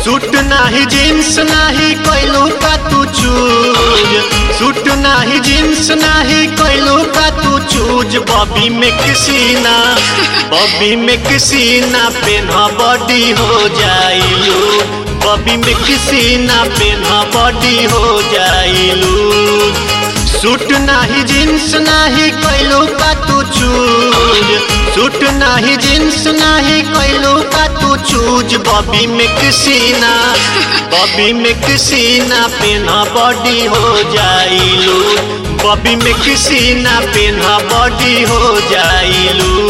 suit नाही jeans नाही कैलू का तू चूज सूट नाही जीन्स नाही कैलू का तू चूज बॉबी में किसी ना बॉबी में किसी ना पेन्हा बॉडी हो जाइलू बॉबी में किसी ना पेन्हा बॉडी हो जाइलू सूट नाही जीन्स नाही कैलू का तू चूज सूट नाही जीन्स नाही कैलू का तू चूज बॉबी में किसी ना बॉबी में किसी ना पेन्हा बॉडी हो जाइलू बॉबी में किसी ना पेन्हा बॉडी हो जाइलू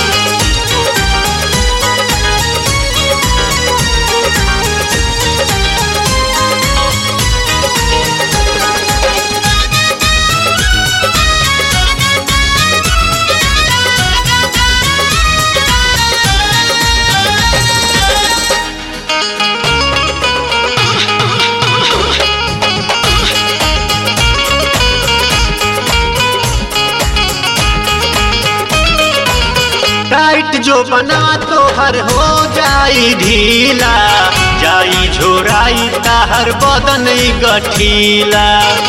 टाइट जो बना तो हर हो जाई ढीला जाई झोराई ताहर बदन गठीला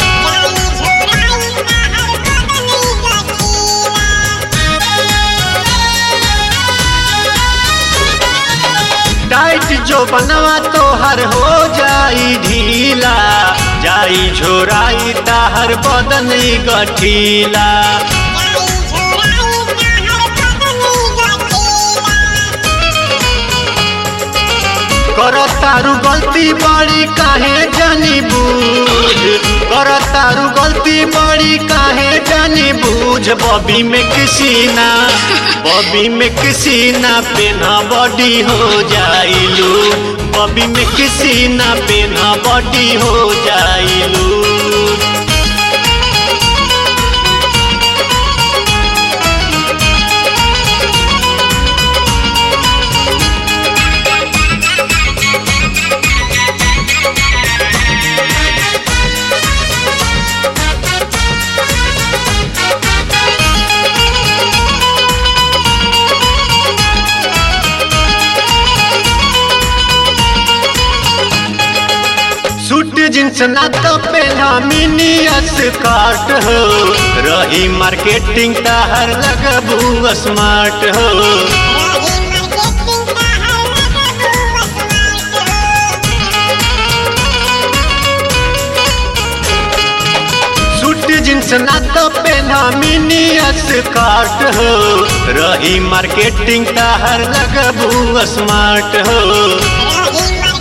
टाइट जो बनवा तो हर हो जाई ढीला जाई झोराई ताहर बदन गठीला करतारू गलती बड़ी काहे जानी बूझ करतारू गलती बड़ी काहे जानी बूझ बॉबी में किसी ना बॉबी में किसी ना पेना बॉडी हो जाइलू बॉबी में किसी ना पेना बॉडी हो जाइलू सूट जींस ना तो पहला मिनी स्कर्ट हो रही मार्केटिंग ताहर लगबू स्मार्ट हो सूट जींस ना तो पहला मिनी स्कर्ट हो रही मार्केटिंग ताहर लगबू स्मार्ट हो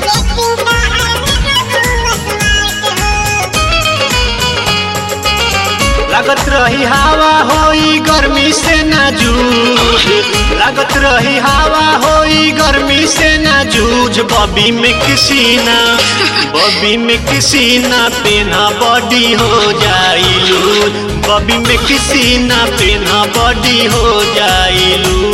लागत रही हवा होई गर्मी से न जूझ लागत रही हवा होई गर्मी से न जूझ बॉबी में किसी ना बॉबी में किसी ना पेना बॉडी हो जाइलू बॉबी में किसी ना पेना बॉडी हो जाइलू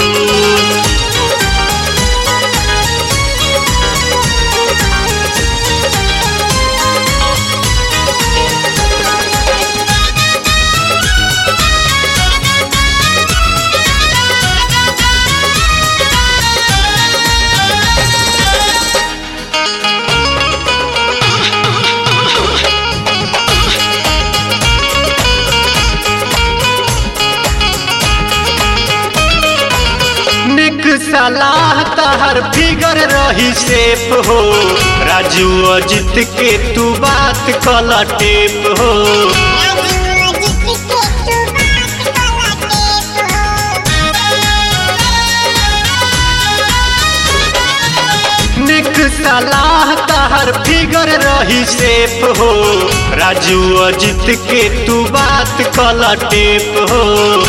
निक सलाह तहर फिगर रही सेफ हो राजू अजित के तू बात कला टेप हो निक सलाह तहर फिगर रही सेफ हो राजू अजित के तू बात कला टेप हो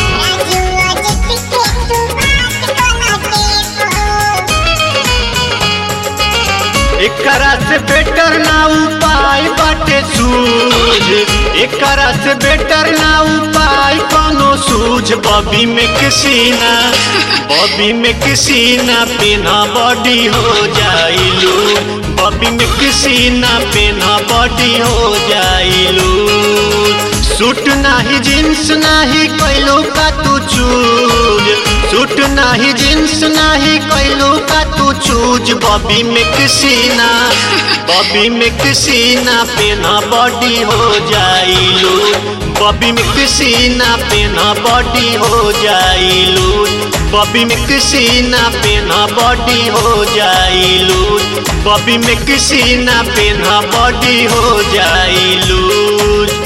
एकरा से बेटर ना उपाय बाटे सूझ एकरा से बेटर ना उपाय कोनो सूझ बॉबी में किसी ना बॉबी में किसी ना पेना बॉडी हो जाइलू बॉबी में किसी ना पेना बॉडी हो जाइलू सूट नाही जींस नाही कैलो का तू चूज सूट नाही जींस नाही कैलू का तू चूज बॉबी में किसीना बॉबी में किसीना पेना बॉडी हो जाइलू बॉबी में किसीना पेना बॉडी हो जाइलू बॉबी में किसीना पेना बॉडी हो जाइलू बॉबी में किसीना पेना बॉडी हो जाइलू